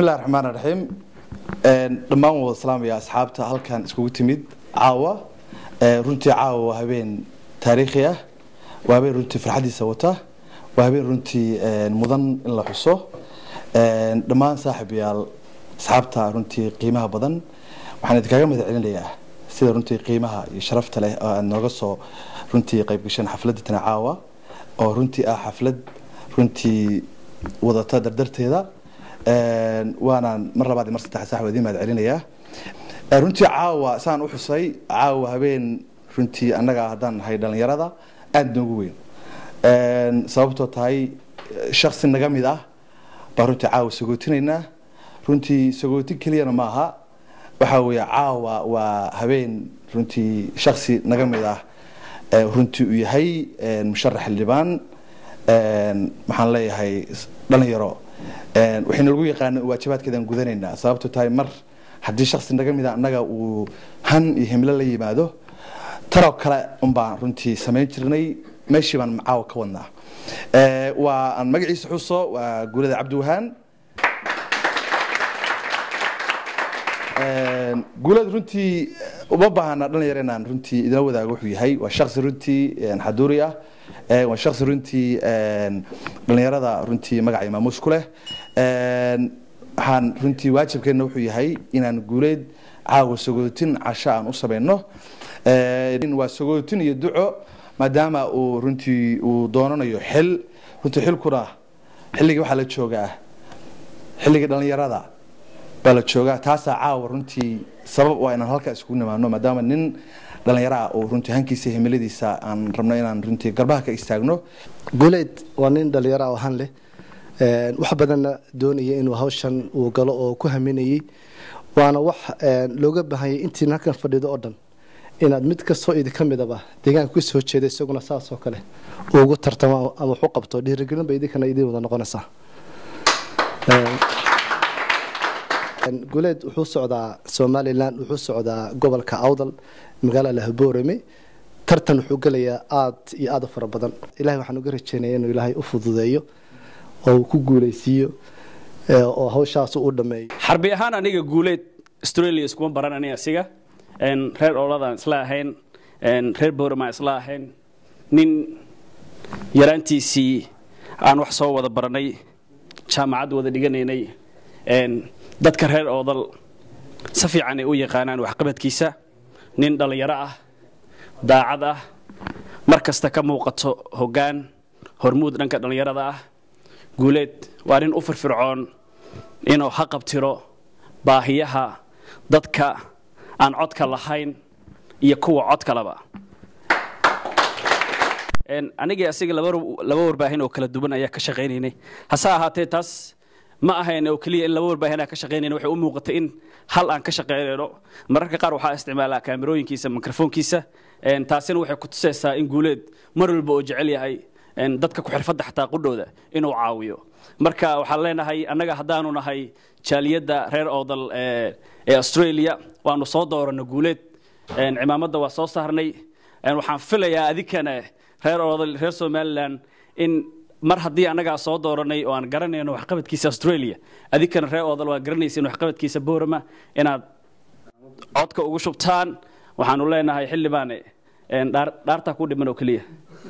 bismillahi raxmaan raxiim dhammaan wada salaamaya asxaabta halkan iskugu timid caawa runtii caawa waa habeen taariikhi ah waa habeen runtii farxadiisa wata waa habeen runtii mudan in la xuso dhammaan saaxiibayaal asxaabta runtii qiimaha badan waxaan idinkaga mahad celinayaa sida runtii qiimaha iyo sharafta leh oo aad nooga soo runtii qayb gasheen xafladda tana caawa oo runtii ah xaflad runtii wadata dardarteeda waanaan mar labaad iyo mar saddex sax waa idiin mahad celinayaa runtii caawa saan u xusay caawa habeen runtii annaga haddaan nahay dhallinyarada aada noogu weyn sababtoo tahay shaksi naga mid ah baan runtii caawa sagootinaynaa runtii sagootin keliyana ma aha waxaa weeye caawa waa habeen runtii shaksi naga mid ah runtii uu yahay musharax xildhibaan maxaan leeyahay dhalinyaro waxayna lagu yaqaana waajibaadkeedaan gudanaynaa sababto tahay mar haddii shaksi naga mida annaga uu han iyo himlo la yimaado taroo kale unbaan runtii samayn jirnay meeshii baan caawa ka wadnaa waa aan magaciisa xuso waa guulada cabdiwahaan guulada runtii uma baahana dhalinyaro inaan runtii idila wadaago wuxuu yahay waa shaksi runtii xaduuri ah waa shaksi runtii dhalinyarada runtii magaca imaamuus ku leh waxaan runtii waajibkeenna wuxuu yahay inaan guuleed caawa sagootin casho aan u samayno waa sagootin iyo duco maadaama uu runtii uu doonanayo xil runtii xilkuna xilligii waxaa la joogaa xilligii dhalinyarada baa la joogaa taasaa caawa runtii sabab waa inaan halkaa iskugu nimaano maadaama nin dhalinyaro ah oo runtii hankiisa himiladiisa aan rabno inaan runtii garbaha ka istaagno guuleyd waa nin dhalinyaro oo han leh wax badanna doonaya inuu hawshan uu galo oo ku haminayay waana wax looga baahanyay intiin halkan fadhido oo dhan inaad mid kastoo idinka midaba deegaanka ku soo jeeda isaguna saasoo kale ugu tartamo ama waxu qabto dhiirigelin bay idinkana idin wada noqonaysaa guuleed wuxuu socdaa somalilan wuxuu socdaa gobolka awdal magaalada lahaboorame tartan wuxuu gelayaa aad iyo aad u fara badan ilahay waxaan uga rajeynaya inuu ilaahay u fududeeyo oo uu ku guuleysiiyo oo hawshaas u dhameeyo xarbi ahaan aniga guuleed australia iskuma baran ani asiga reer ooladaan isla ahayn reer boorama isla ahayn nin yaraantiisii aan wax soo wada baranay jaamacad wada dhiganaynay dadka reer oodal si fiican ay u yaqaanaan waxqabadkiisa nin dhallinyaro ah daacad ah mar kasta ka muuqato hoggaan hormuud dhanka dhallinyarada ah guuleed waa nin u firfircoon inuu ha qabtiro baahiyaha dadka aan codka lahayn iyo kuwa codkalaba anigii asiga laba warbaahin oo kala duwan ayaa ka shaqaynaynay hase ahaatee taas ma ahayn oo keliya in laba warbaahin aan ka shaqaynayna waxay u muuqatay in hal aan ka shaqaynayno mararka qaar waxaa isticmaalaa kaamirooyinkiisa mikrofoonkiisa taasina waxay ku tusaysaa in guuleed mar walba oo jecel yahay dadka ku xirfadda xataa qudhooda inuu caawiyo marka waxaan leenahay annaga haddaanu nahay jaaliyadda reer oodal ee australia waanu soo dooranno guuleed cimaamadda waa soo saarnay waxaan filayaa adinkana reer oodal reer somalilan in mar haddii annagaa soo dooranay oo aan garanayno waxqabadkiisa australia adinkana reer oodal waa garanaysiin waxqabadkiisa boorama inaad codka ugu shubtaan waxaanu leenahay xildhibaane dhaartaa ku dhiman oo keliya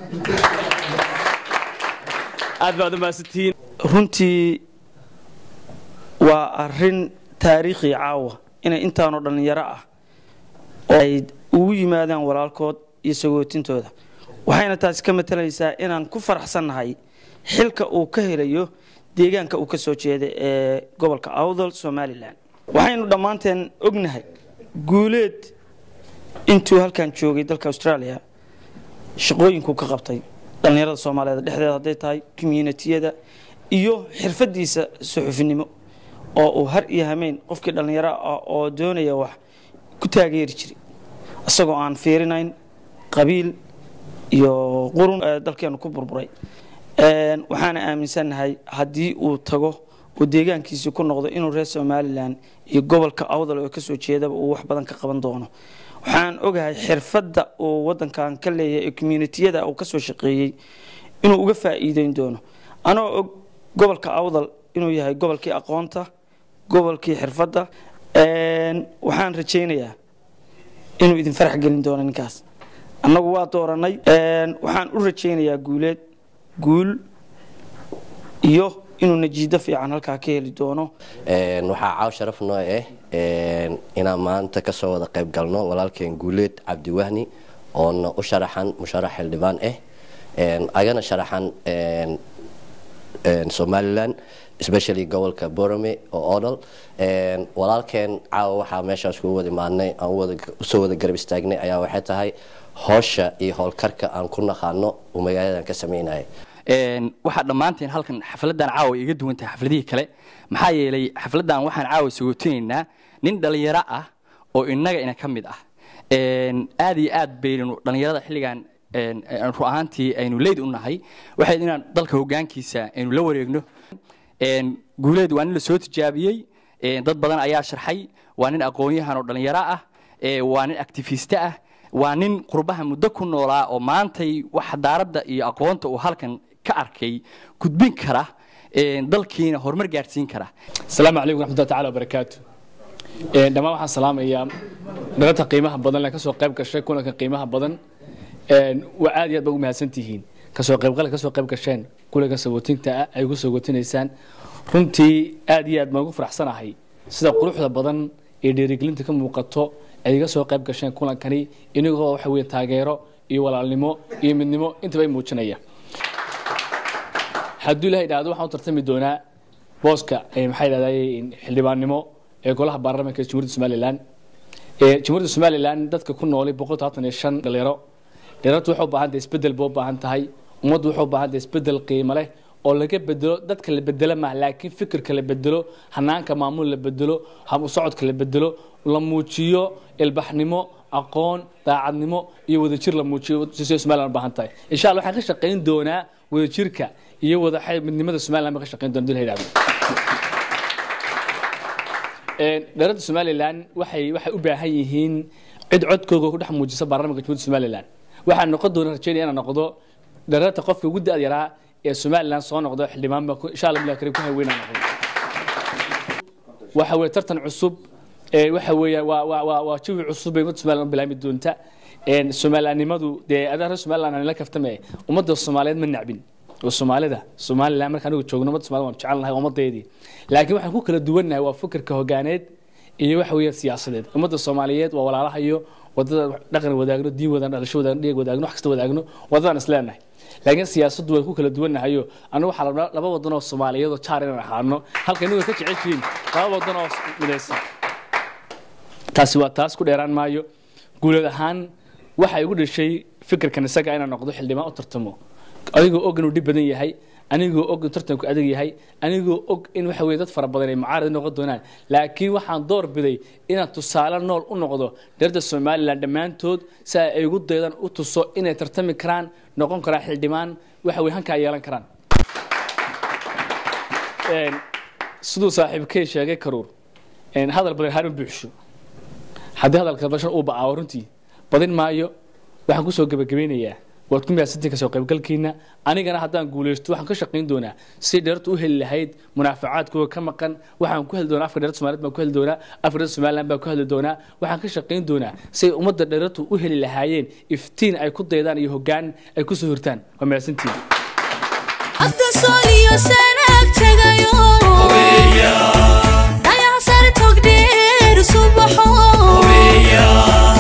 aad baad u mahadsantihiin runtii waa arin taariikhi caawa inay intaanoo dhallinyaro ah oo ay ugu yimaadaan walaalkood iyo sagootintooda waxayna taasi ka matalaysaa inaan ku faraxsannahay xilka uu ka helayo deegaanka uu ka soo jeeda ee gobolka awdal somalilan waxaynu dhammaanteen ognahay guuleed intuu halkan joogay dalka australia shaqooyinkuu ka qabtay dhallinyarada soomaaliyeed dhexdeeda hadday tahay communitiyada iyo xirfadiisa suxufinimo oo uu har iyo hameyn qofkii dhallinyaro ah oo doonaya wax ku taageeri jiray isagoo aan fiirinayn qabiil iyo qurun dalkeenu ku burburay waxaana aaminsannahay haddii uu tago uu deegaankiisii ku noqdo inuu reer somalilan iyo gobolka awdal oo kasoo jeedaba uu wax badan ka qaban doono waxaan ogahay xirfadda uu wadankan ka leeyahay ee communitiyada uu kasoo shaqeeyey inuu uga faa'iideyn doono anoo og gobolka awdal inuu yahay gobolkii aqoonta gobolkii xirfadda waxaan rajaynayaa inuu idin farax gelin doono ninkaas annagu waa dooranay waxaan u rajaynayaa guuleed guul iyo inuu najiido fiican halkaa ka heli doono waxaa caaw sharaf noo ah inaan maanta kasoo wada qayb galno walaalkeen guuleed cabdiwahni oona u sharaxan musharax xildhibaan ah agana sharaxan somalilan especially gobolka borome oo odol walaalkeen caawa waxaa meeshaas kugu wada imaadnay aan usoo wada garab istaagnay ayaa waxay tahay howsha iyo howlkarka aan ku naqaano uu magaaladan ka sameynaya waxaa dhammaanteen halkan xafladan caawa iga duwan tahay xafladihii kale maxaa yeelay xafladan waxaan caawa sugotinaynaa nin dhallinyaro ah oo innaga ina ka mid ah aad iyo aad baynu dhallinyarada xilligan ru ahaantii aynu leyd u nahay waxay inaan dalka hogaankiisa aynu la wareegno guuleed waa nin la soo tijaabiyey dad badan ayaa sharxay waa nin aqoon-yahan oo dhallinyaro ah waa nin actifiste ah waa nin qurbaha muddo ku noolaa oo maantay wax daaradda iyo aqoonta uu halkan ka arkay gudbin kara dalkiina horumar gaadhsiin kara asalaamu calaykum raxmatullahi taala wabarakaatu dhammaan waxaan salaamayaa dhalata qiimaha badan le kasoo qayb gashay kulanka qiimaha badan waa aad iyo aad ba ugu mahadsan tihiin kasoo qaybgal kasoo qayb gasheen kulanka sagootinta ah ay ugu sagootinaysaan runtii aad iyo aad baan ugu faraxsanahay sida quruxda badan ee dhiirigelinta ka muuqato ay iga soo qayb gasheen kulankani inagoo waxa weeye taageero iyo walaalnimo iyo midnimo intaba ay muujinaya hadduu ilaha idhaahdo waxaan u tartami doonaa booska maxaa idhahday xildhibaannimo ee golaha baarlamaanka ee jamhuuriyadda somalilan jamhuuriyadda somalilan dadka ku noolay boqol todobaatan iyo shan dhalinyaro dhalinyartu waxay u baahan tahay isbedel bay u baahan tahay ummaddu waxay u baahan tahay isbedel qiimo leh oo laga bedelo dadka la bedelo maaha laakiin fikirka la bedelo hanaanka maamul la bedelo habu socodka la bedelo la muujiyo ilbaxnimo aqoon daacadnimo iyo wadajir la muujiyo sida somaliland u baahan tahay insha allah waxaan ka shaqayn doonaa wadajirka iyo wada midnimada somaliland baan ka shaqayn doona dil yidhahdo dhalada somalilan waxay waxay u baahan yihiin cid codkooga ku dhex muujisa baarlamaanka jamhuuriyadda somalilan waxaan noqon doona rajaynaya inaan noqdo dhalada qofka ugu da-ad yaraa ee somalilan soo noqdo xildhibaan baa insha allah bilah karim ku haweynaan noqdo waxa weeye tartan cusub waxa weeya waa waa waa waa jawi cusub bay ummadda somaliland u bilaami doonta somalilanimadu dee adaa reer somaliland aan la kaftame ummadda soomaaliyeed ma nacbin oo soomaalida somaliland marka anigu joogno ummadda somalida waan jecelnahay ummaddeedii laakiin waxaan ku kala duwannahay waa fikirka hogaaneed iyo waxa weeye siyaasadeed ummadda soomaaliyeed waa walaalahayo wadada dhaqan wadaagno diin wadaagno dhalasho wadaagno dhig wadaagno wax kasta wadaagno wadadaan isleenahay laakiin siyaasaddu way ku kala duwannahayo anigu waxaa rabnaa laba wadan oo soomaaliyeed oo jaar inaan ahaano halka inagu ka jeceshiin laba wadan oo midaysan taasi waa taas ku dheeraan maayo guuleed ahaan waxay igu dhashay fikirkan isaga inaan noqdo xildhibaan u tartamo adigoo og inuu dhib badan yahay anigoo og in tartanku adag yahay anigoo og in waxa weye dad fara badan ay mucaarad noqon doonaan laakiin waxaan door biday inaan tusaale nool u noqdo dheerda somalilan dhammaantood si ay igu daydaan u tuso inay tartami karaan noqon karaan xildhibaan waxa weye hankaa yeelan karaan siduu saaxiibkay sheegay karuur hadal badan harma buuxsho haddii hadalka bashan uu ba'aawo runtii badin maayo waxaan kusoo gebagabeynayaa waad ku mahadsantiin kasoo qaybgalkiina anigana haddaan guulaysto waxaan ka shaqayn doonaa si dheertu u heli lahayd munaafacaadkooda ka maqan waxaan ku heli doonaa afka dheerta somaliyed baan ku heli doonaa afka dheerta somaliland baan ku heli doonaa waxaan ka shaqayn doonaa si ummadda dheertu u heli lahaayeen iftiin ay ku daydaan iyo hoggaan ay kusoo hirtaan waa mahadsantiin After Soliyo Sanag tagayo Daya sar togdeer subaxo